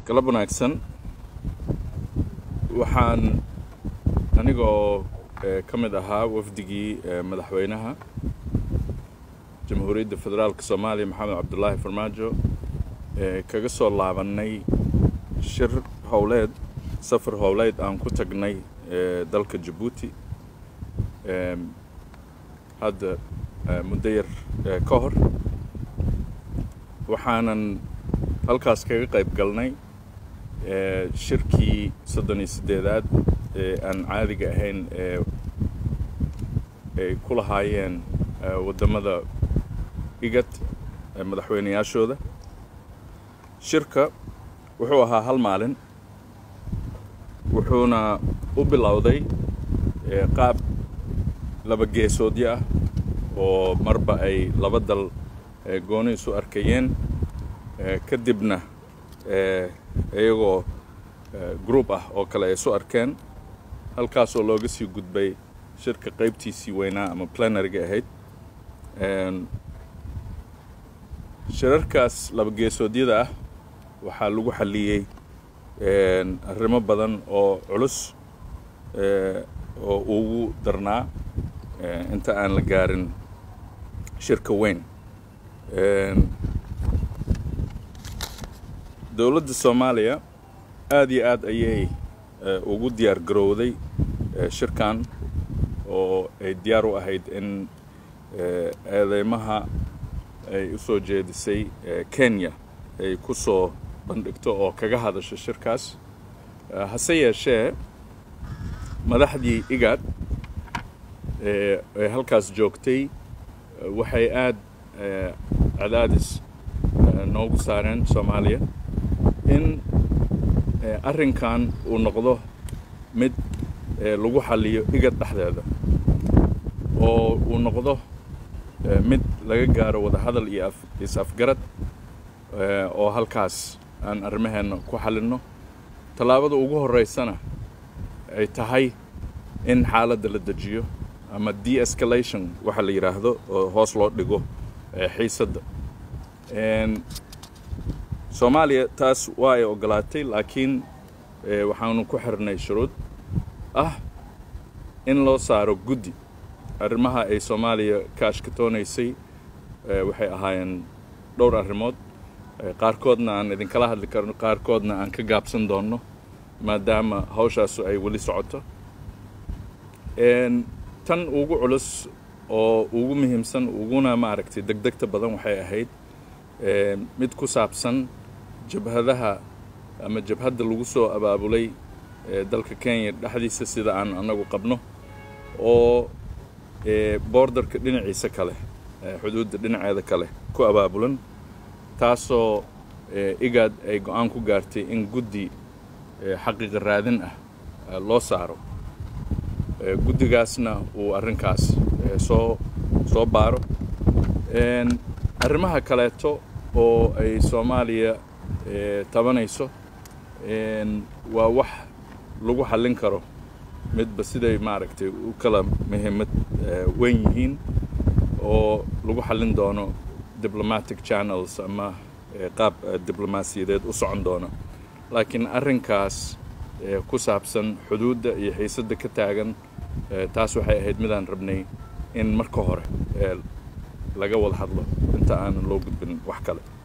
galab wanaagsan waxaan anigoo ka mid ahaa wafdigii madaxweynaha jamhuuriyadda federaalka soomaaliya maxamed cabdulaahi farmaajo kaga soo laabannay shir howleed safar howleed aan ku tagnay dalka jabuuti hadda muddo yar ka hor waxaanan halkaas kaga qayb galnay shirkii soddon iyo siddeedaad ee aan caadiga ahayn ee ay ku lahaayeen waddamada igad madaxweynayaashooda shirka wuxuu ahaa hal maalin wuxuuna u bilowday qaab laba geesoodyo ah oo marba ay laba dal gooni isu arkayeen kadibna iyagoo group ah oo kale ay isu arkeen halkaasoo looga sii gudbay shirka qaybtiisii weynaa ama planariga ahayd shirarkaas laba geesoodyada ah waxaa lagu xalliyey arrimo badan oo culus oo ugu darnaa inta aan la gaarin shirka weyn dowladda soomaaliya aada iyo aad ayay ugu diyaar garowday shirkan oo ay diyaar u ahayd in eedeymaha ay u soo jeedisay kenya ay ku soo bandhigto oo kaga hadasho shirkaas hase yeeshee madaxdii igaad ee halkaas joogtay waxay aad cadaadis noogu saareen soomaaliya in arrinkan uu noqdo mid lagu xalliyo igad dhexdeeda oo uu noqdo mid laga gaaro wadahadal iyo is-afgarad oo halkaas aan arrimaheenna ku xallinno tallaabada ugu horreysana ay tahay in xaaladda la dejiyo ama de escalation waxa la yidhaahdo oo hoos loo dhigo xiisadda soomaaliya taas waa ay ogolaatay laakiin waxaanu ku xirnay shuruud ah in loo saaro guddi arrimaha ay soomaaliya ka ashkatoonaysay waxay ahaayeen dhowr arrimood qaarkoodna aan idinkala hadli karno qaarkoodna aan ka gaabsan doonno maadaama hawshaasu ay weli socoto tan ugu culus oo ugu muhiimsan uguna maaragtay degdegta badan waxay ahayd mid ku saabsan jabhadaha ama jabhadda lagu soo abaabulay dalka kenya dhexdiisa sida aan annagu qabno oo boordarka dhinaciisa kale xuduudda dhinaceeda kale ku abaabulan taasoo igaad ay go-aan ku gaartay in guddi xaqiiqa raadin ah loo saaro guddigaasna uu arrinkaas soo soo baaro arrimaha kaleeto oo ay soomaaliya tabanayso waa wax lagu xallin karo midba siday maaragtay u kala muhiimad weyn yihiin oo lagu xallin doono diplomatic channels ama qaab diblomaasiyadeed u socon doono laakiin arrinkaas ku saabsan xuduudda iyo xiisadda ka taagan taas waxay ahayd midaan rabnay in marka hore laga wada hadlo inta aanan loo gudbin wax kale